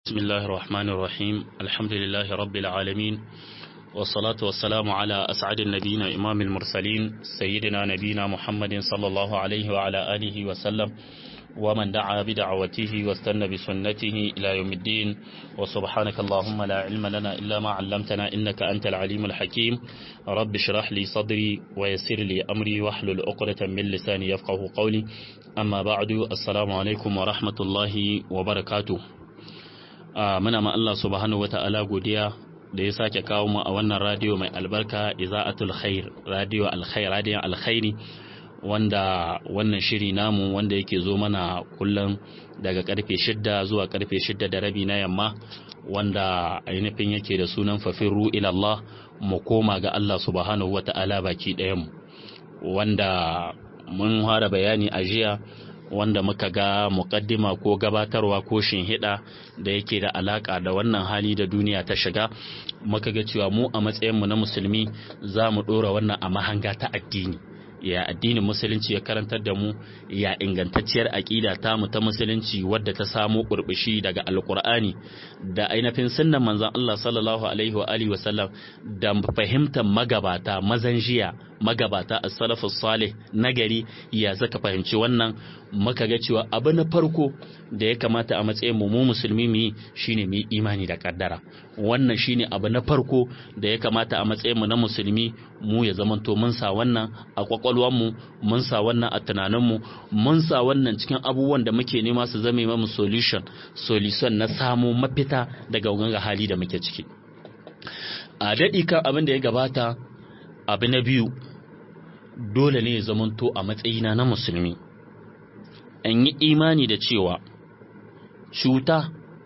بسم الله الرحمن الرحيم الحمد لله رب العالمين والصلاة والسلام على أسعد النبيين إمام المرسلين سيدنا نبينا محمد صلى الله عليه وعلى آله وسلم ومن دعا بدعوته واستنى بسنته إلى يوم الدين وسبحانك اللهم لا علم لنا إلا ما علمتنا إنك أنت العليم الحكيم رب اشرح لي صدري ويسر لي أمري واحلل عقدة من لساني يفقه قولي أما بعد السلام عليكم ورحمة الله وبركاته muna ma Allah subhanahu wata'ala godiya da ya sake kawo mu a wannan radio mai albarka iza'atul khair radio alkhair radio alkhairi wanda wannan shiri namu wanda yake zo mana kullum daga karfe shidda zuwa karfe shidda da rabi na yamma wanda ainihin yake da sunan fafiru ila Allah mu koma ga Allah subhanahu wata'ala baki ɗayan wanda mun fara bayani a jiya wanda muka ga mukaddima ko gabatarwa ko shinhiɗa da yake da alaka da wannan hali da duniya ta shiga muka ga cewa mu a matsayinmu na musulmi za mu ɗora wannan a mahanga ta addini ya addinin musulunci ya karantar da mu ya ingantacciyar aƙida ta mu ta musulunci wadda ta samo ƙurɓushi daga alƙur'ani da ainihin sunnan manzon Allah sallallahu alaihi wa alihi wasallam da fahimtar magabata mazan jiya magabata as-salafus salih nagari ya zaka fahimci wannan muka ga cewa abu na farko da ya kamata a matsayin mu musulmi mu yi shine mu yi imani da kaddara wannan shine abu na farko da ya kamata a matsayin mu na musulmi mu ya zamanto mun sa wannan a kwakwalwar mu mun sa wannan a tunanin mu mun sa wannan cikin abubuwan da muke nema su zame mu solution solution na samu mafita daga wanga hali da muke ciki a daɗi kan abin da ya gabata abu na biyu dole ne ya zamanto a matsayina na musulmi an yi imani da cewa cuta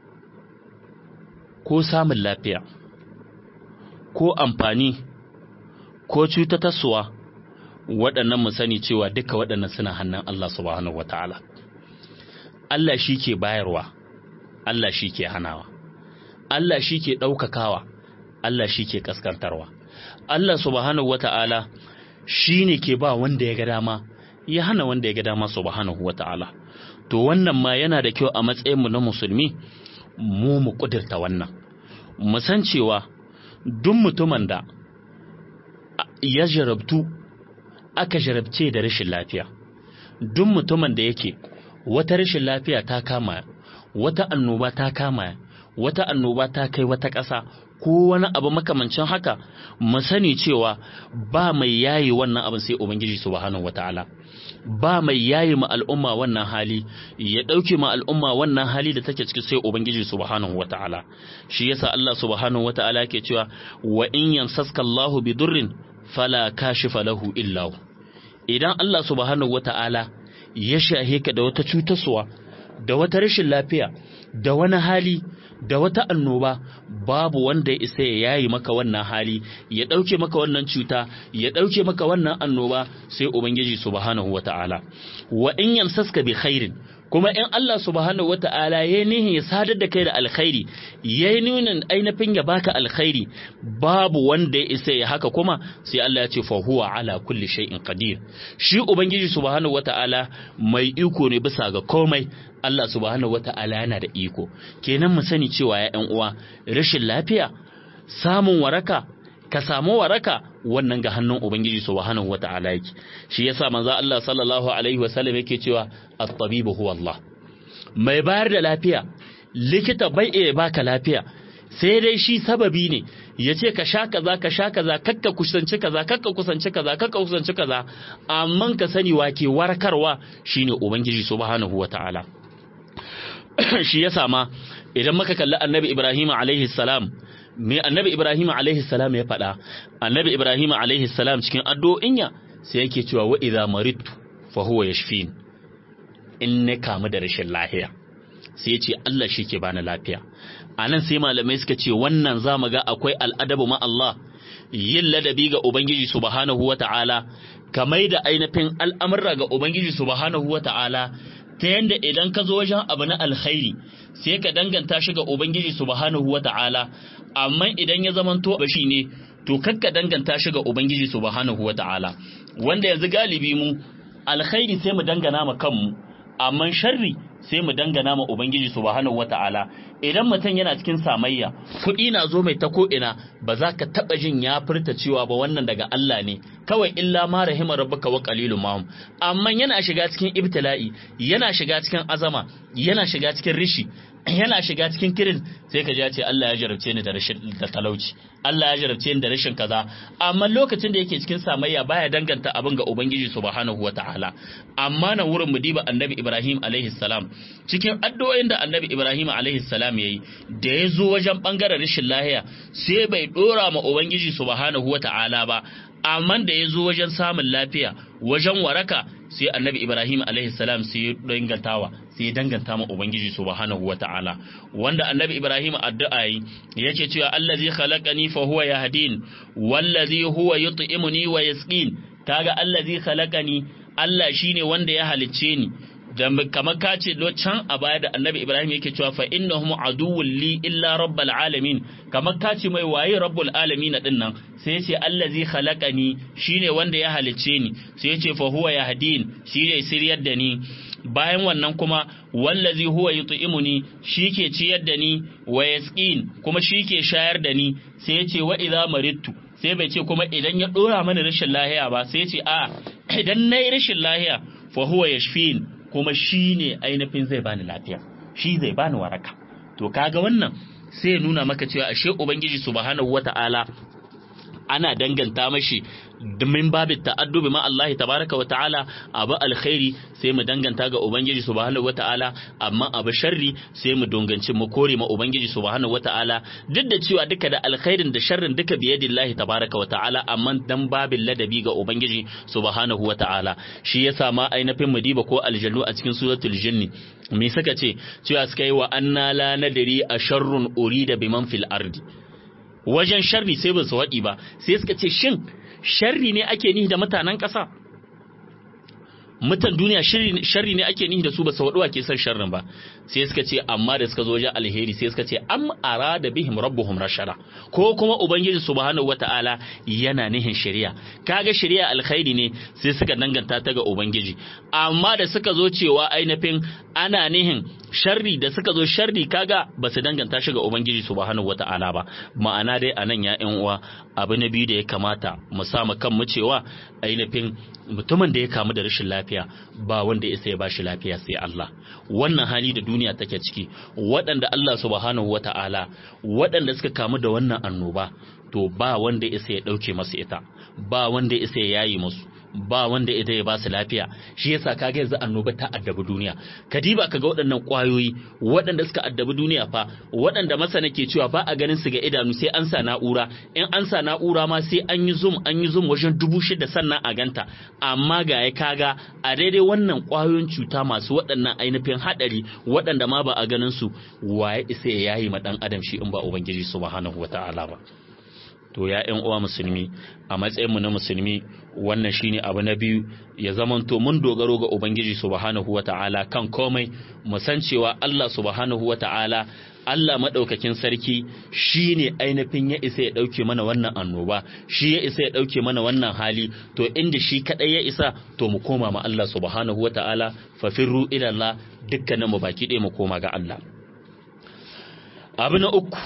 ko samun lafiya ko amfani ko cutatarsuwa waɗannan mu sani cewa duka waɗannan suna hannun Allah subhanahu wata'ala Allah shi ke bayarwa Allah shi ke hanawa Allah shi ke ɗaukakawa Allah shi ke ƙaskantarwa Allah subhanahu wata'ala shi ne ke ba wanda ya ga dama ya hana wanda ya ga dama subhanahu wata'ala to wannan ma yana da kyau a matsayinmu na musulmi mu mu kudurta wannan mu san cewa duk mutumin da ya jarabtu aka jarabce da rashin lafiya duk mutumin da yake wata rashin lafiya ta kama wata annoba ta kama wata annoba ta kai wata ƙasa ko wani abu makamancin haka mu sani cewa ba mai yayi wannan abin sai ubangiji subhanahu wataala ba mai yayi ma al'umma wannan hali ya dauke ma al'umma wannan hali da take ciki sai ubangiji subhanahu wataala shi yasa Allah subhanahu wataala yake cewa wa in yamsaska Allahu bidurrin fala kashifa lahu illa idan Allah subhanahu wataala ya shahe ka da wata cutarwa da wata rashin lafiya da wani hali da wata annoba babu wanda ya isa ya yayi maka wannan hali ya ɗauke maka wannan cuta ya ɗauke maka wannan annoba sai ubangiji subhanahu wata'ala wa in yamsaska bi khairin kuma in Allah subhanahu wata'ala ya nihin ya sadar da kai da alkhairi ya yi nunin ainihin ya baka alkhairi babu wanda ya isa ya haka kuma sai Allah ya ce fa huwa ala kulli shay'in qadir shi ubangiji subhanahu wata'ala mai iko ne bisa ga komai Allah subhanahu wata'ala yana da iko kenan mu sani cewa ya ƴan uwa rashin lafiya samun waraka ka samu waraka wannan ga hannun ubangiji subhanahu wata'ala yake shi yasa manzo Allah sallallahu alaihi wasallam yake cewa at-tabibu huwa Allah mai bayar da lafiya likita bai iya baka lafiya sai dai shi sababi ne ya ce ka sha kaza ka sha kaza kakka kusanci kaza kakka kusanci kaza kakka kusanci kaza amma ka sani wake warkarwa shine ubangiji subhanahu wata'ala shi yasa ma idan muka kalli annabi Ibrahim alaihi salam me annabi Ibrahim alaihi salam ya faɗa annabi Ibrahim alaihi salam cikin addu'o'inya sai yake cewa wa idza maridtu fa huwa yashfin in ne kamu da rashin lafiya sai ya ce Allah shi ke bani lafiya anan sai malamai suka ce wannan zamu ga akwai al'adabu ma Allah yin ladabi ga ubangiji subhanahu wata'ala kamar da ainihin al'amurra ga ubangiji subhanahu wata'ala ta yanda idan ka zo wajen abu na alkhairi sai ka danganta shi ga ubangiji subhanahu wata'ala amma idan ya zamanto bashi ne to kakka danganta shi ga ubangiji subhanahu wata'ala wanda yanzu galibi mu alkhairi sai mu dangana ma kanmu amma sharri sai mu dangana ma ubangiji subhanahu wata'ala idan mutum yana cikin samayya kuɗi na zo mai ta ko'ina ba za ka taɓa jin ya furta cewa ba wannan daga Allah ne kawai illa ma rahima rabbuka wa qalilun mahum amma yana shiga cikin ibtila'i yana shiga cikin azama yana shiga cikin rishi yana shiga cikin kirin sai ka ce Allah ya jarabce ni da rashin da talauci Allah ya jarabce ni da rashin kaza amma lokacin da yake cikin samayya baya danganta abin ga ubangiji subhanahu wataala amma na wurin mu diba annabi Ibrahim alaihi salam cikin addu'o'in da annabi Ibrahim alaihi salam yayi da ya zo wajen bangaren rashin lahiya sai bai dora ma ubangiji subhanahu wataala ba amma da ya zo wajen samun lafiya wajen waraka sai annabi ibrahim alaihi salam sai ya dangantawa sai ya danganta ma ubangiji subhanahu wata'ala wanda annabi ibrahim addu'a yi yake cewa allazi khalaqani fa huwa yahdin wallazi huwa yut'imuni wa yasqin kaga allazi khalaqani Allah shine wanda ya halicce ni da kamar ka ce can a baya da annabi ibrahim yake cewa fa innahum aduwwun li illa rabbal alamin kamar ka ce mai waye rabbul alamin din nan sai ya ce allazi khalaqani shine wanda ya halicce ni sai ya ce fa huwa yahdin shine siryar da ni bayan wannan kuma wallazi huwa yut'imuni shike ciyar da ni wa yasqin kuma shike shayar da ni sai ya ce wa idza maridtu sai bai ce kuma idan ya dora mana rashin lahiya ba sai ya ce a idan nayi rashin lahiya fa huwa yashfin kuma shi ne ainihin zai bani lafiya shi zai bani waraka to kaga wannan sai ya nuna maka cewa ashe ubangiji subhanahu wata'ala ana danganta mashi min babin ta'addubi ma Allah tabaraka wa ta'ala abu alkhairi sai mu danganta ga ubangiji subhanahu wa ta'ala amma abu sharri sai mu donganci mu kore ma ubangiji subhanahu wa ta'ala duk da cewa duka da alkhairin da sharrin duka biyadillahi tabaraka wa ta'ala amma dan babin ladabi ga ubangiji subhanahu wa ta'ala shi yasa ma ainihin mu diba ko aljannu a cikin suratul jinni me suka ce cewa suka yi wa anna la nadri a sharrun urida biman fil ardi wajen sharri sai ba su waɗi ba sai suka ce shin sharri ne ake nihi da mutanen ƙasa mutan duniya sharri ne ake nihi da su ba su waɗuwa ke son sharrin ba sai suka ce amma da suka zo wajen alheri sai suka ce am arada bihim rabbuhum rashara ko kuma ubangiji subhanahu wata'ala yana nihin shari'a kaga shari'a alkhairi ne sai suka danganta ta ga ubangiji amma da suka zo cewa ainihin ana nihin sharri da suka zo sharri kaga ba su danganta shi ga ubangiji subhanahu wata'ala ba ma'ana dai anan ya ƴan uwa abu na biyu da ya kamata mu sa mu kan mu cewa ainihin mutumin da ya kamu da rashin lafiya ba wanda ya ya bashi lafiya sai Allah wannan hali da duniya take ciki waɗanda Allah subhanahu wata'ala waɗanda suka kamu da wannan annoba to ba wanda ya ya ɗauke masu ita ba wanda ya ya yayi musu ba wanda ita ya ba su lafiya shi yasa kaga yanzu annoba ta addabi duniya kadiba kaga waɗannan ƙwayoyi waɗanda suka addabi duniya fa waɗanda masana ke cewa ba a ganin su ga idanu sai an sa na'ura in an sa na'ura ma sai an yi zoom an yi zoom wajen dubu shida sannan a ganta amma ga ya kaga a daidai wannan ƙwayoyin cuta masu waɗannan ainihin haɗari waɗanda ma ba a ganin su waye isa ya yayi ma ɗan adam shi in ba ubangiji subhanahu wata'ala ba to ya ƴan uwa musulmi a matsayinmu na musulmi wannan shine abu na biyu ya zamanto mun dogaro ga ubangiji subhanahu wata'ala kan komai mu san cewa Allah subhanahu wata'ala Allah madaukakin sarki shine ainihin ya isa ya dauke mana wannan annoba shi ya isa ya dauke mana wannan hali to inda shi kadai ya isa to mu koma ma Allah subhanahu wata'ala fa firru ila Allah dukkanin mu baki ɗaya mu koma ga Allah abu na uku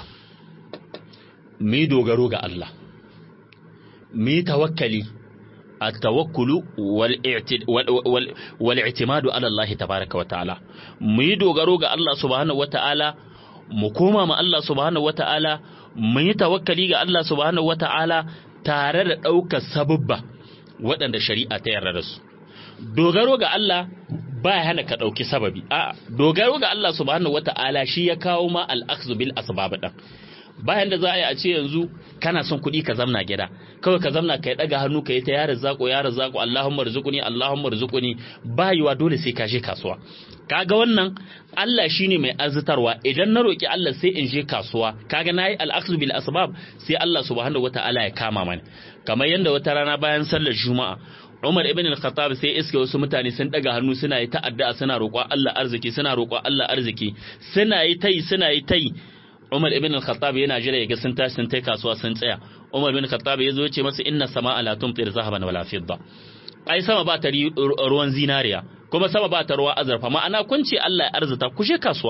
mu dogaro ga Allah mu tawakkali التوكل والاعتماد على الله تبارك وتعالى mu yi dogaro ga Allah subhanahu wataala mu koma ma Allah subhanahu wataala mu yi tawakkali ga Allah subhanahu wataala tare da ɗaukar sabubba waɗanda shari'a ta yarda da su dogaro ga Allah ba ya hana ka ɗauki sababi a dogaro ga Allah subhanahu wataala shi ya kawo ma al-akhdhu bil asbab ɗin bayan da za a yi a ce yanzu kana son kuɗi ka zamna gida kawai ka zamna ka yi ɗaga hannu ka yi ta yara zako yara zako Allahumma rizquni Allahumma rizquni bayuwa dole sai ka je kasuwa kaga wannan Allah shine mai arzitarwa idan na roki Allah sai in je kasuwa kaga nayi al-akhdhu bil asbab sai Allah subhanahu wataala ya kama mani kamar yanda wata rana bayan sallar juma'a Umar ibn al-Khattab sai iske wasu mutane sun daga hannu suna yi ta'adda suna roƙon Allah arziki suna roƙon Allah arziki suna yi tai suna yi tai Umar ibn al-Khattab yana jira ya ga sun tashi sun tai kasuwa sun tsaya. Umar ibn al-Khattab ya zo ya ce masa inna sama'a la tumtir zahaban wala fidda. Ai sama ba ta ruwan zinariya kuma sama ba ta ruwa azurfa ma'ana kun ce Allah ya arzuta ku je kasuwa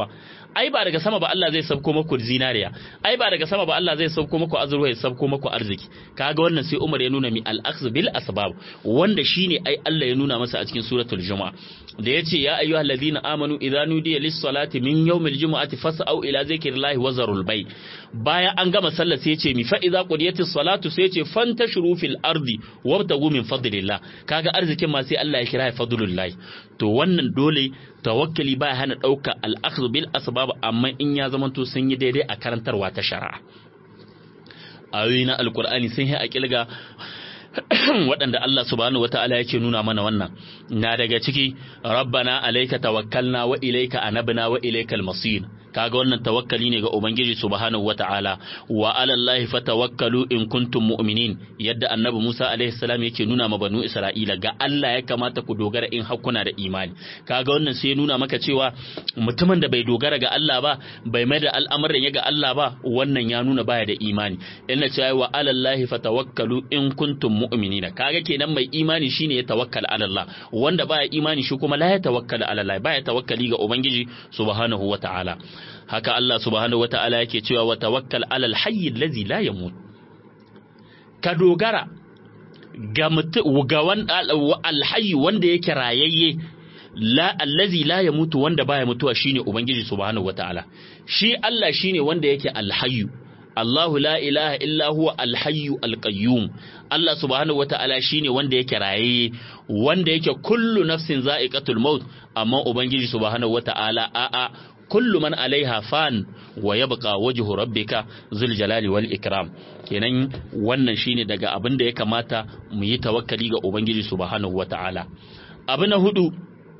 ai ba daga sama ba Allah zai sabko muku zinariya ai ba daga sama ba Allah zai sabko muku azurwa ya sabko muku arziki kaga wannan sai Umar ya nuna mi al-akhz bil asbab wanda shine ai Allah ya nuna masa a cikin suratul juma'a da yace ya ayyuhal ladina amanu idza nudiya lis salati min yawmil jumu'ati fas'au ila zikrillahi wa zarul bay baya an gama sallah sai yace mi fa idza qudiyatis salatu sai yace fantashuru fil ardi wabtagu min fadlillah kaga arzikin ma sai Allah ya kira ya fadlullahi to wannan dole tawakkali ba hana dauka al-akhdh bil asbab amma in ya zamanto sun yi daidai a karantarwa ta shari'a ayoyi na alkur'ani sun yi a kilga waɗanda Allah subhanahu wata'ala yake nuna mana wannan na daga ciki rabbana alayka tawakkalna wa ilayka anabna wa ilaykal masir kaga wannan tawakkali ne ga ubangiji subhanahu wata'ala wa ala allahi fatawakkalu in kuntum mu'minin yadda annabi Musa alaihi salam yake nuna ma banu Isra'ila ga Allah ya kamata ku dogara in hakuna da imani kaga wannan sai ya nuna maka cewa mutumin da bai dogara ga Allah ba bai mai da al'amuran ya ga Allah ba wannan ya nuna baya da imani ina cewa wa ala allahi fatawakkalu in kuntum mu'minina kaga kenan mai imani shine ya tawakkala ala Allah wanda baya imani shi kuma la ya tawakkala ala Allah baya tawakkali ga ubangiji subhanahu wata'ala haka Allah subhanahu wata'ala yake cewa wa tawakkal alal hayy allazi la yamut ka dogara ga ga alhayy wanda yake rayayye la allazi la yamutu wanda baya mutuwa shine ubangiji subhanahu wata'ala shi Allah shine wanda yake alhayyu Allahu la ilaha illa huwa alhayyu alqayyum Allah subhanahu wata'ala shine wanda yake raye wanda yake kullu nafsin za'iqatul maut amma ubangiji subhanahu wata'ala a'a kullu man alaiha fan wa yabqa wajhu rabbika zul jalali wal ikram kenan wannan shine daga abin da ya kamata mu yi tawakkali ga ubangiji subhanahu wata'ala abu na hudu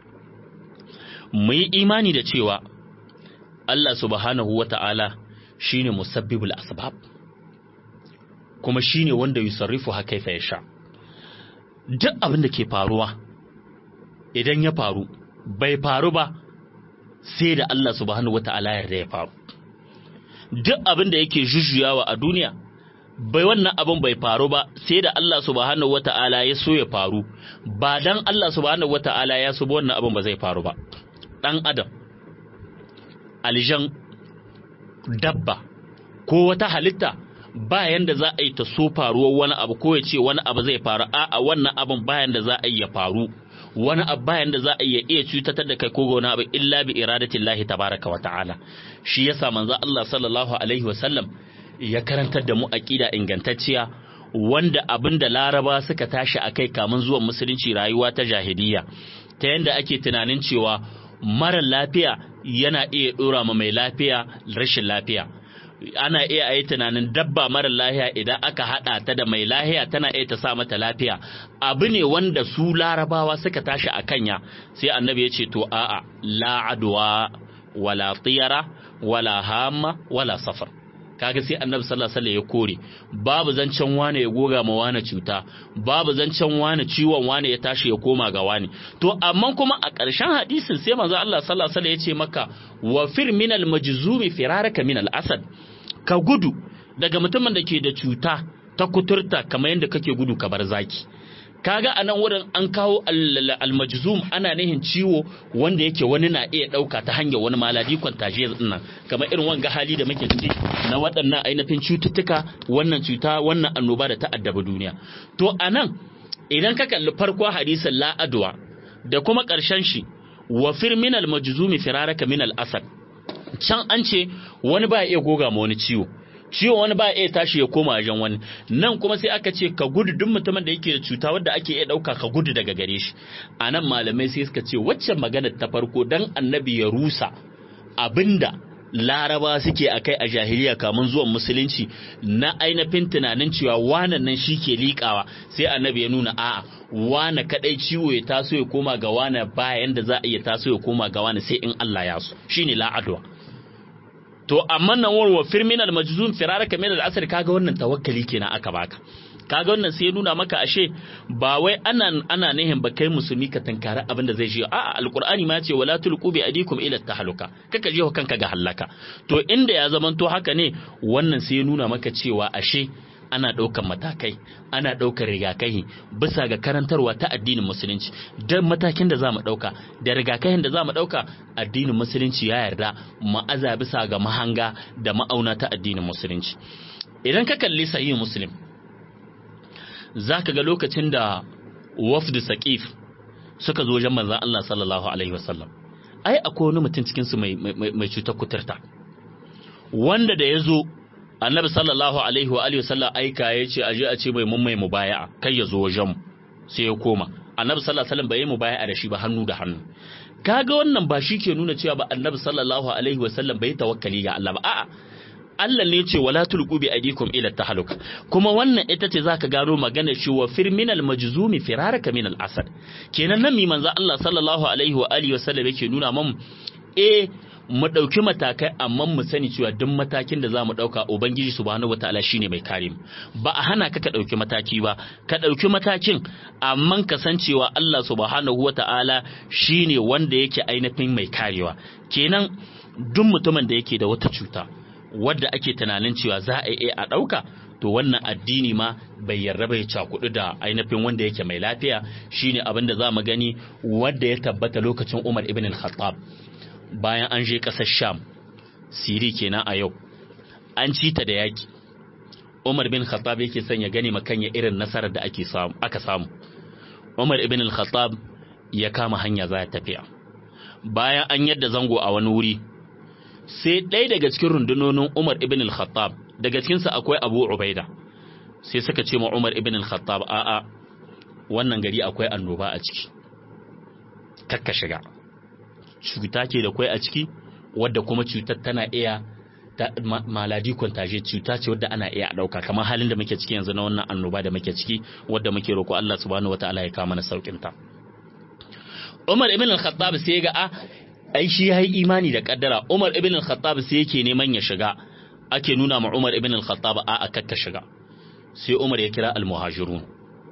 mu yi imani da cewa Allah subhanahu wata'ala shine musabbibul asbab kuma shine wanda yusarrifu ha kaifa yasha duk abin da ke faruwa idan ya faru bai faru ba sai da Allah subhanahu wata'ala yarda ya faru duk abin da yake jujjuyawa a duniya bai wannan abin bai faru ba sai da Allah subhanahu wata'ala ya so ya faru ba dan Allah subhanahu wata'ala ya so wannan abin ba zai faru ba dan adam aljan dabba ko wata halitta bayan da za a yi ta so faruwar wani abu ko ya ce wani abu zai faru a'a wannan abin bayan da za a yi ya faru wani abu bayan da za a iya iya cutatar da kai ko wani abu illa bi iradatin lahi tabaraka wa ta'ala shi yasa manzo Allah sallallahu alaihi wa sallam ya karantar da mu aqida ingantacciya wanda abin da laraba suka tashi akai kamun zuwan musulunci rayuwa ta jahiliya ta yanda ake tunanin cewa mara lafiya yana iya dora ma mai lafiya rashin lafiya ana iya a yi tunanin dabba mara lahiya idan aka haɗa ta da mai lahiya tana iya ta sa mata lafiya abu ne wanda su larabawa suka tashi a kanya sai annabi ya ce to a'a la adwa wala tiyara wala hamma wala safar kaga sai annabi sallallahu alaihi ya kore babu zancen wane ya goga ma wane cuta babu zancen wane ciwon wane ya tashi ya koma ga wane to amma kuma a ƙarshen hadisin sai manzo Allah sallallahu alaihi ya ce maka wa fir minal majzumi firaraka minal asad ka gudu daga mutumin da ke da cuta ta kuturta kamar yadda kake gudu ka bar zaki kaga a nan wurin an kawo almajzum ana nihin ciwo wanda yake wani na iya ɗauka ta hanyar wani maladi kwantaje nan kamar irin wanga hali da muke ciki na waɗannan ainihin cututtuka wannan cuta wannan annoba da ta addaba duniya to a nan idan ka kalli farko hadisin la'adwa da kuma ƙarshen shi wa fir minal majzumi firaraka minal asad can an ce wani ba iya goga ma wani ciwo ciwo wani ba iya tashi ya koma wajen wani nan kuma sai aka ce ka gudu duk mutumin da yake da cuta wadda ake iya ɗauka ka gudu daga gare shi a nan malamai sai suka ce waccan maganar ta farko dan annabi ya rusa abinda laraba suke a kai a jahiliya kamun zuwan musulunci na ainihin tunanin cewa wanan nan shi ke liƙawa sai annabi ya nuna a'a wane kadai ciwo ya taso ya koma ga wane bayan da za a iya taso ya koma ga wane sai in Allah ya so shine la'adwa to amma nan warwa firmin al-majzum firaraka min al-asr kaga wannan tawakkali kenan aka baka kaga wannan sai ya nuna maka ashe ba wai ana ana nihin ba kai musulmi ka tankara abin da zai shi a'a alqur'ani ma ce wala tulqu bi adikum ila tahluka kaka je kanka ga halaka to inda ya zamanto haka ne wannan sai ya nuna maka cewa ashe ana ɗaukar matakai ana ɗaukar rigakahi bisa ga karantarwa ta addinin musulunci don matakin da za mu ɗauka da rigakafin da za mu ɗauka addinin musulunci ya yarda ma'aza bisa ga mahanga da ma'auna ta addinin musulunci idan ka kalli sahih muslim za ka ga lokacin da wafdu saqif suka zo wajen manzon Allah sallallahu alaihi wasallam ai akwai wani mutum cikin su mai mai cutar kuturta wanda da ya zo annabi sallallahu alaihi wa alihi wasallam aika ya ce aje a ce mai mun mai mubaya'a kai ya zo wajen sai ya koma annabi sallallahu alaihi wasallam bai yi mubaya'a da shi ba hannu da hannu kaga wannan ba shi ke nuna cewa ba annabi sallallahu alaihi wasallam bai tawakkali ga Allah ba a'a Allah ne ce wala tulqu bi aydikum ila tahaluka kuma wannan ita ce zaka gano magana shi wa fir minal majzumi firaraka minal asad kenan nan mi manzo Allah sallallahu alaihi wa alihi wasallam yake nuna mun eh mu ɗauki matakai amma mu sani cewa duk matakin da za mu ɗauka ubangiji subhanahu wataala shine mai kare mu ba a hana ka ka ɗauki mataki ba ka ɗauki matakin amma ka san cewa Allah subhanahu wataala shine wanda yake ainihin mai karewa kenan duk mutumin da yake da wata cuta wadda ake tunanin cewa za a iya a ɗauka to wannan addini ma bai yarda bai cakudu da ainihin wanda yake mai lafiya shine abin da za mu gani wanda ya tabbata lokacin Umar ibn al-Khattab bayan an je ƙasar Sham Siri kenan a yau an ci ta da yaki Umar bin Khattab yake son ya gani makanya irin nasarar da ake samu aka samu Umar ibn al-Khattab ya kama hanya za ya tafiya bayan an yadda zango a wani wuri sai ɗaya daga cikin rundunonin Umar ibn al-Khattab daga cikinsa akwai Abu Ubaida sai suka ce ma Umar ibn al-Khattab a'a wannan gari akwai annoba a ciki kakka shiga cuta ke da kwai a ciki wadda kuma cutar tana iya ta maladi kwantaje cuta ce wadda ana iya dauka kamar halin da muke ciki yanzu na wannan annoba da muke ciki wadda muke roƙo Allah subhanahu wataala ya kama na saukin ta Umar ibn al-Khattab sai ga a ai shi yayi imani da kaddara Umar ibn al-Khattab sai yake neman ya shiga ake nuna ma Umar ibn al-Khattab a a kakka shiga sai Umar ya kira al-muhajirun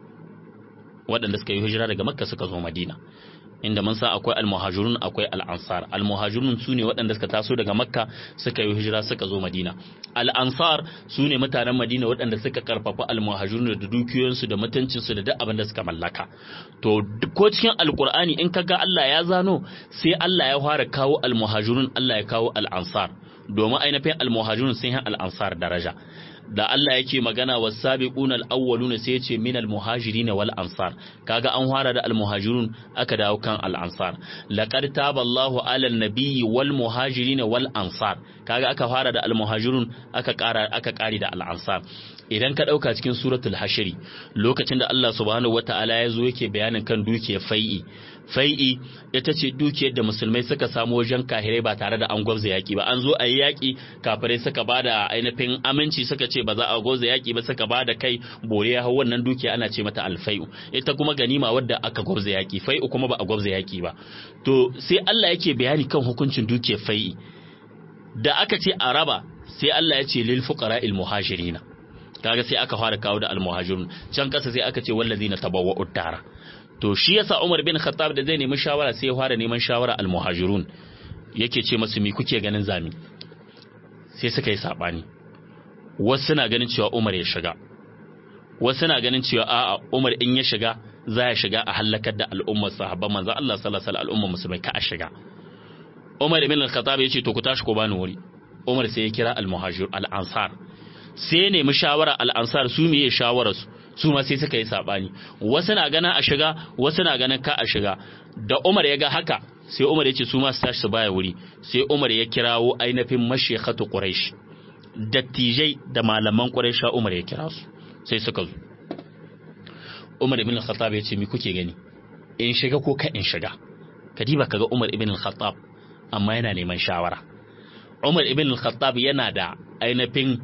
waɗanda suka yi hijira daga Makka suka zo Madina inda mun san akwai almuhajirun akwai al'ansar almuhajirun su ne waɗanda suka taso daga makka suka yi hijira suka zo madina al'ansar su ne mutanen madina waɗanda suka karfafa almuhajirun da dukiyoyinsu da mutuncinsu da duk abin da suka mallaka to ko cikin alkur'ani in kaga Allah ya zano sai Allah ya fara kawo almuhajirun Allah ya kawo al'ansar domin ainihin almuhajirun sun yi al'ansar daraja da Allah yake magana was sabiquna al-awwaluna sai yace min al-muhajirin wal ansar kaga an fara da al-muhajirun aka dawo kan al-ansar laqad taballahu ala an-nabiyyi wal muhajirin wal ansar kaga aka fara da al-muhajirun aka kara aka kari da al-ansar idan ka dauka cikin suratul hashri lokacin da Allah subhanahu wataala ya zo yake bayanin kan dukiyar fai'i fai'i ita ce dukiyar da musulmai suka samu wajen kahirai ba tare da an gwabza yaki ba an zo a yi yaki kafirai suka ba da ainihin aminci suka ce ba za a gwabza yaki ba suka ba da kai bore ya hau wannan dukiya ana ce mata alfai'u ita kuma ganima wadda aka gwabza yaki fai'u kuma ba a gwabza yaki ba to sai Allah yake bayani kan hukuncin dukiyar fai'i da aka ce a raba sai Allah ya ce lil fuqara'il muhajirina kaga sai aka fara kawo da almuhajirun can kasa sai aka ce wallazina tabawwa'u dara to shi yasa Umar bin Khattab da zai nemi shawara sai ya fara neman shawara almuhajirun yake ce masu mi kuke ganin zami sai suka yi sabani wasu suna ganin cewa Umar ya shiga wasu suna ganin cewa a'a Umar in ya shiga za ya shiga a halakar da al'ummar sahabban manzo Allah sallallahu alaihi wasallam al'ummar musulmai ka a shiga Umar ibn al-Khattab ya ce to ku tashi ku bani wuri Umar sai ya kira al-muhajir al-ansar sai ya nemi shawara al-ansar su meye shawarar su su ma sai suka yi sabani wasu na ganin a shiga wasu na ganin ka a shiga da Umar ya ga haka sai Umar ya ce su ma su tashi su baya wuri sai Umar ya kirawo ainihin mashikhatu Quraysh dattijai da malaman Quraysh Umar ya kira su sai suka zo Umar ibn al-Khattab ya ce mi kuke gani in shiga ko ka in shiga kadiba kaga Umar ibn al-Khattab amma yana neman shawara Umar ibn al-Khattab yana da ainihin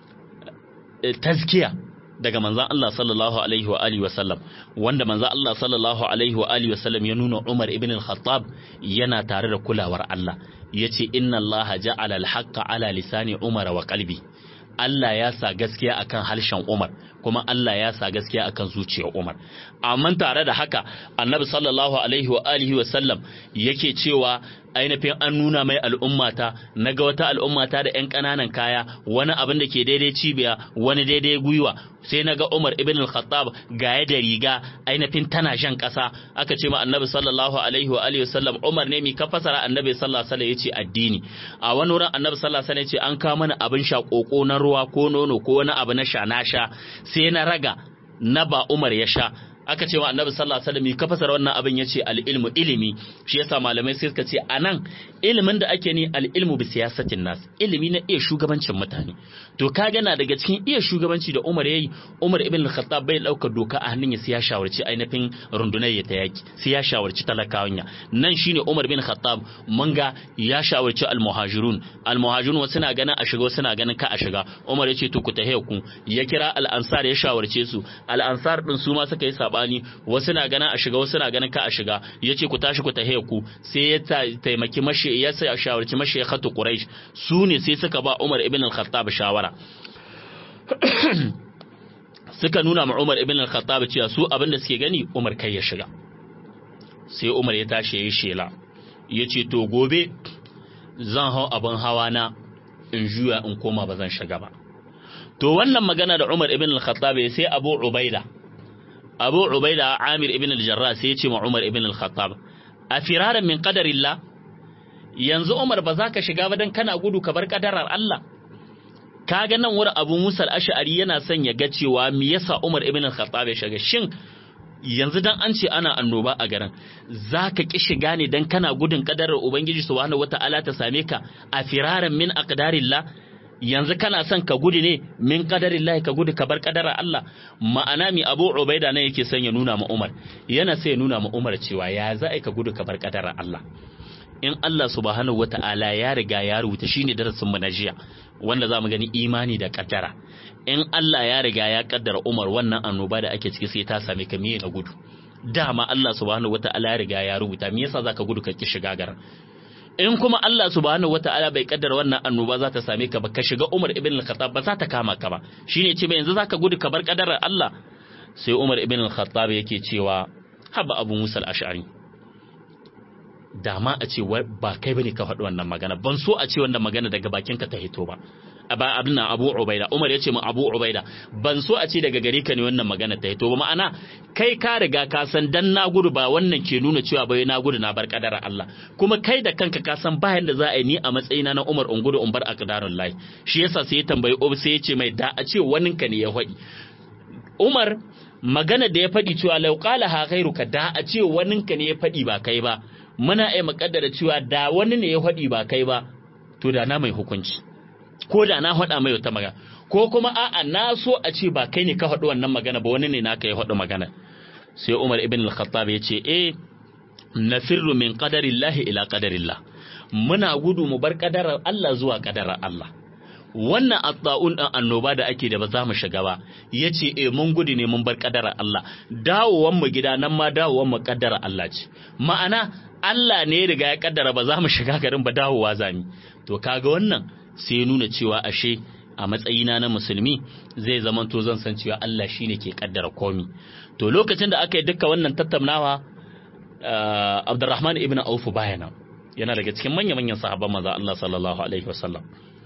tazkiya daga manzan Allah sallallahu alaihi wa alihi wa sallam wanda manzan Allah sallallahu alaihi wa alihi wa sallam ya nuna Umar ibn al-Khattab yana tare da kulawar Allah yace inna Allah ja'ala al-haqqa ala lisani Umar wa qalbi Allah ya sa gaskiya akan harshen Umar kuma Allah ya sa gaskiya akan zuciyar Umar amma tare da haka Annabi sallallahu alaihi wa alihi wa sallam yake cewa ainihin an nuna mai al'ummata na ga wata al'ummata da 'yan ƙananan kaya wani abin da ke daidai cibiya wani daidai gwiwa sai na ga Umar ibn al-Khattab gaya da riga ainihin tana shan ƙasa aka ce ma annabi sallallahu alaihi wa alihi wasallam Umar ne mi ka fasara annabi sallallahu alaihi yace addini a wani wurin annabi sallallahu alaihi yace an kawo mana abin sha koko na ruwa ko nono ko wani abu na sha na sha sai na raga na ba Umar ya sha aka ce wa annabi sallallahu alaihi wasallam ka fasara wannan abin yace al-ilmu ilimi shi yasa malamai sai suka ce anan ilimin da ake ni al-ilmu bi siyasatin nas ilimi na iya shugabancin mutane to kaga na daga cikin iya shugabanci da Umar yayi Umar ibn al-Khattab bai daukar doka a hannun ya sai ya shawarci ainihin rundunar ya ta yaki sai ya shawarci talakawan ya nan shine Umar ibn Khattab mun ga ya shawarci al-muhajirun al-muhajirun wasu na ganin a shiga wasu na ganin ka a shiga Umar yace to ku tahe ku ya kira al-ansar ya shawarce su al-ansar din su ma suka yi sabani wasu na ganin a shiga wasu na ganin ka a shiga yace ku tashi ku tahe ku sai ya taimaki mashi ya shawarci mashi khatu quraish su ne sai suka ba Umar ibn al-Khattab shawara suka nuna ma Umar ibn al-Khattab cewa su abin da suke gani Umar kai ya shiga sai Umar ya tashi yayi shela yace to gobe zan hau abin hawa na in juya in koma ba zan shiga ba to wannan magana da Umar ibn al-Khattab sai Abu Ubaida Abu Ubaida Amir ibn al-Jarrah sai ya ce ma Umar ibn al-Khattab a firaran min qadarillah yanzu Umar ba za ka shiga ba dan kana gudu ka bar kadarar Allah kaga nan wurin Abu Musa al-Ash'ari yana son ya ga cewa me yasa Umar ibn al-Khattab ya shiga shin yanzu dan an ce ana annoba a garin zaka ki shiga ne dan kana gudun kadarar Ubangiji subhanahu wata'ala ta same ka a firaran min aqdarillah yanzu kana son ka gudu ne min qadarillahi ka gudu ka bar kadarar Allah ma'ana mi Abu Ubaida ne yake son ya nuna ma Umar yana sai ya nuna ma Umar cewa ya za ka gudu ka bar kadarar Allah in Allah subhanahu wata'ala ya riga ya rubuta shine darasin mu na jiya wanda za mu gani imani da kaddara in Allah ya riga ya kaddara Umar wannan annoba da ake ciki sai ta same ka miye na gudu dama Allah subhanahu wata'ala ya riga ya rubuta me yasa zaka gudu ka ki shiga garin in kuma Allah subhanahu wata'ala bai kaddara wannan annoba za ta same ka ba ka shiga Umar ibn al-Khattab ba za ta kama ka ba shine ce yanzu zaka gudu ka bar kaddarar Allah sai Umar ibn al-Khattab yake cewa haba Abu Musa al-Ash'ari dama a ce ba kai bane ka faɗi wannan magana ban so a ce wannan magana daga bakinka ta hito ba ba abin nan Abu Ubaida Umar ya ce min Abu Ubaida ban so a ce daga gare ka ne wannan magana ta hito ba ma'ana kai ka riga ka san dan na gudu ba wannan ke nuna cewa bai na gudu na bar kadara Allah kuma kai da kanka ka san bayan da za a yi ni a matsayina na Umar in gudu in bar aqdarul lahi shi yasa sai ya tambayi Umar sai ya ce mai da a ce waninka ne ya faɗi Umar magana da ya faɗi cewa lau qala ha ghairuka da a ce waninka ne ya faɗi ba kai ba muna iya makaddara cewa da wani ne ya faɗi ba kai ba to da na mai hukunci ko da na faɗa mai wata magana ko kuma a'a na so a ce ba kai ne ka faɗi wannan magana ba wani ne naka ya faɗi magana sai Umar ibn al-Khattab ya ce eh nafirru min qadarillahi ila qadarillah muna gudu mu bar kadarar Allah zuwa kadarar Allah wannan atta'un ɗin annoba da ake da ba za mu shiga ba ya ce e mun gudu ne mun bar ƙadarar Allah dawowan mu gida nan ma dawowan mu ƙadarar Allah ce ma'ana Allah ne ya riga ya ƙaddara ba za mu shiga garin ba dawowa zami to kaga wannan sai nuna cewa ashe a matsayina na musulmi zai zama to zan san cewa Allah shine ke ƙaddara komi to lokacin da aka yi duka wannan tattaunawa Abdurrahman ibn Auf bayana yana daga cikin manya-manyan sahabban maza Allah sallallahu alaihi wasallam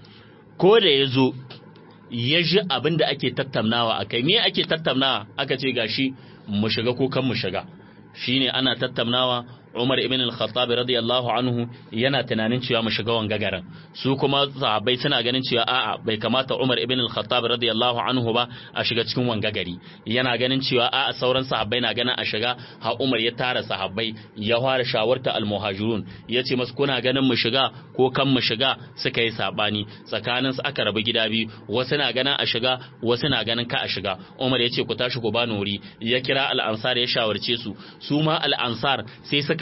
ko da ya zo ya ji abin da ake tattaunawa a kai me ake tattaunawa aka ce gashi mu shiga ko kan mu shiga shine ana tattaunawa Umar ibn al-Khattab radiyallahu anhu yana tunanin cewa mu shiga wanga garin su kuma sahabbai suna ganin cewa a'a bai kamata Umar ibn al-Khattab radiyallahu anhu ba a shiga cikin wanga gari yana ganin cewa a'a sauran sahabbai na ganin a shiga ha Umar ya tara sahabbai ya fara shawarta al-muhajirun yace masu kuna ganin mu shiga ko kan mu shiga suka yi sabani tsakanin su aka rabu gida biyu wasu na ganin a shiga wasu na ganin ka a shiga Umar ya ce ku tashi ku bani wuri ya kira al-ansar ya shawarce su su ma al-ansar sai suka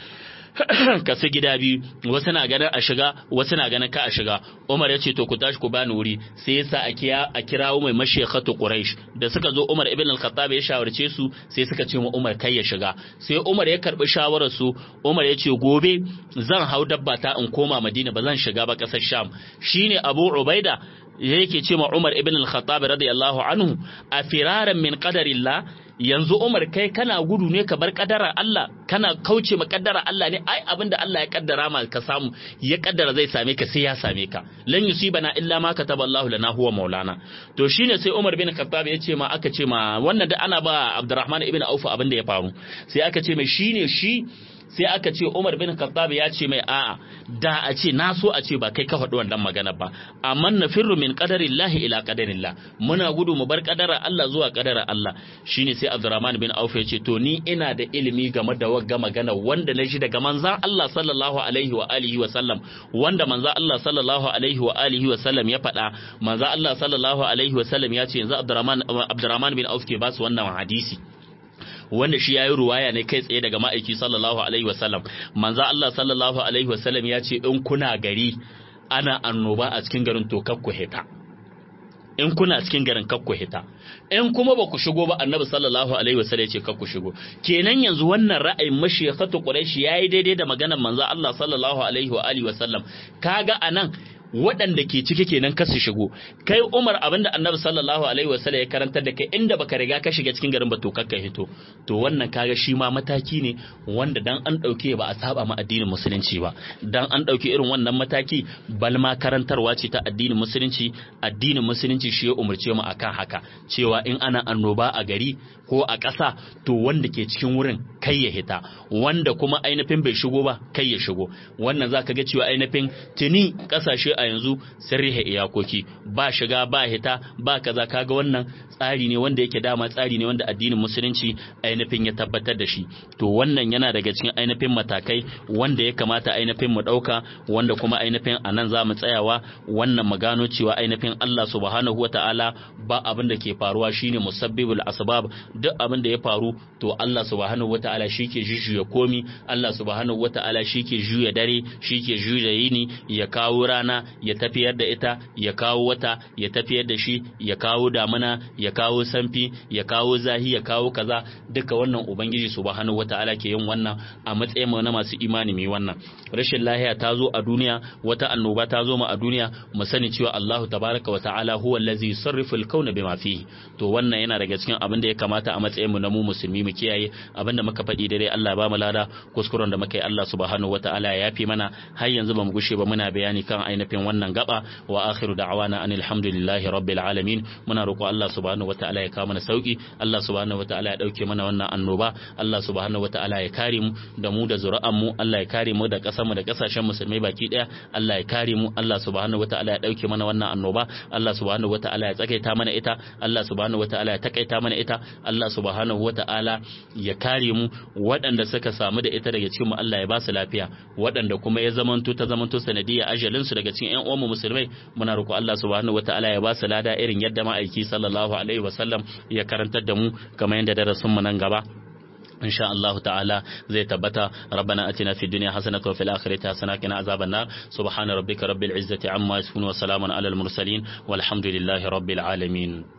suka kasu gida biyu wasu na ganin a shiga wasu na ganin ka a shiga Umar ya ce to ku tashi ku bani wuri sai yasa a kirawo mai mashekhatu Quraysh da suka zo Umar ibn al-Khattab ya shawarce su sai suka ce mu Umar kai ya shiga sai Umar ya karbi shawarar su Umar ya ce gobe zan hau dabba ta in koma Madina ba zan shiga ba kasar Sham shine Abu Ubaida yake ce ma Umar ibn al-Khattab radiyallahu anhu a firaran min qadarillah yanzu Umar kai kana gudu ne ka bar kadara Allah kana kauce ma kaddara Allah ne ai abinda Allah ya kaddara ma ka samu ya kaddara zai same ka sai ya same ka lan yusibana illa ma kataba Allahu lana huwa maulana to shine sai Umar bin Khattab ya ce ma aka ce ma wannan da ana ba Abdurrahman ibn Auf abinda ya faru sai aka ce mai shine shi sai aka ce Umar bin Khattab ya ce mai a'a da a ce na so a ce ba kai ka faɗi wannan magana ba amma na firru min qadarillahi ila qadarillah muna gudu mu bar kadara Allah zuwa kadara Allah shine sai Abdurrahman bin Auf ya ce to ni ina da ilimi game da wagga magana wanda na shi daga manzan Allah sallallahu alaihi wa alihi wa sallam wanda manzan Allah sallallahu alaihi wa alihi wa sallam ya faɗa manzan Allah sallallahu alaihi wa sallam ya ce yanzu Abdurrahman Abdurrahman bin Auf ke ba su wannan hadisi wanda shi yayi ruwaya ne kai tsaye daga ma'aiki sallallahu alaihi wasallam manzo Allah sallallahu alaihi wasallam ya ce in kuna gari ana annoba a cikin garin to kakku hita in kuna cikin garin kakku hita in kuma ba ku shigo ba annabi sallallahu alaihi wasallam ya ce kakku shigo kenan yanzu wannan ra'ayin mashiyakhatu quraish yayi daidai da maganar manzo Allah sallallahu alaihi wa alihi wasallam kaga anan waɗanda ke ciki kenan ka su shigo kai Umar abinda Annabi sallallahu alaihi wasallam ya karantar da kai inda baka riga ka shiga cikin garin ba to kakka hito to wannan kaga shi ma mataki ne wanda dan an dauke ba a saba ma addinin musulunci ba dan an dauki irin wannan mataki bal ma karantarwa ce ta addinin musulunci addinin musulunci shi ya umurce mu akan haka cewa in ana annoba a gari ko a ƙasa to wanda ke cikin wurin kai ya hita wanda kuma ainihin bai shigo ba kai ya shigo wannan zaka ga cewa ainihin tuni ƙasashe a yanzu sun rihe iyakoki ba shiga ba hita ba kaza kaga wannan tsari ne wanda yake dama tsari ne wanda addinin musulunci ainihin ya tabbatar da shi to wannan yana daga cikin ainihin matakai wanda ya kamata ainihin mu ɗauka wanda kuma ainihin a nan za mu tsayawa wannan mu gano cewa ainihin Allah subhanahu wa ta'ala ba abin da ke faruwa shine musabbibul asbab duk abin da ya faru to Allah subhanahu wa ta'ala shi ke jujjuya komi Allah subhanahu wa ta'ala shi ke juya dare shi ke juya yini ya kawo rana ya tafiyar da ita ya kawo wata ya tafiyar da shi ya kawo damuna ya kawo sanfi ya kawo zahi ya kawo kaza duka wannan ubangiji subhanahu wataala ke yin wannan a matsayin mu na masu imani mai wannan rashin lahiya ta zo a duniya wata annoba ta zo mu a duniya mu sani cewa Allah tabaraka wa ta'ala huwa allazi yusarrifu al-kauna bima fihi to wannan yana daga cikin abin da ya kamata a matsayin mu na mu musulmi mu kiyaye abin da muka faɗi dare Allah ya ba mu lada kuskuren da muka yi Allah subhanahu wataala ya yafi mana har yanzu ba mu gushe ba muna bayani kan ainihin wannan gaba wa akhiru da'wana anil hamdulillahi rabbil alamin muna roƙo Allah subhanahu wataala ya kawo mana sauki Allah subhanahu wataala ya dauke mana wannan annoba Allah subhanahu wataala ya kare mu da mu da zuri'an mu Allah ya kare mu da ƙasar mu da ƙasashen musulmai baki daya Allah ya kare mu Allah subhanahu wataala ya dauke mana wannan annoba Allah subhanahu wataala ya tsakaita mana ita Allah subhanahu wataala ya takaita mana ita Allah subhanahu wataala ya kare mu waɗanda suka samu da ita daga cikin mu Allah ya ba su lafiya waɗanda kuma ya zamanto ta zamanto sanadiyya ajalin su daga cikin ƴan uwan mu musulmai muna roƙo Allah subhanahu wataala ya ba su lada irin yadda ma'aiki sallallahu alaihi wasallam ya karantar da mu kamar yadda darasin mu nan gaba إن شاء الله تعالى زي تبتا ربنا أتنا في الدنيا حسنة وفي الآخرة حسنة وقنا عذاب النار سبحان ربك رب العزة عما يصفون وسلام على المرسلين والحمد لله رب العالمين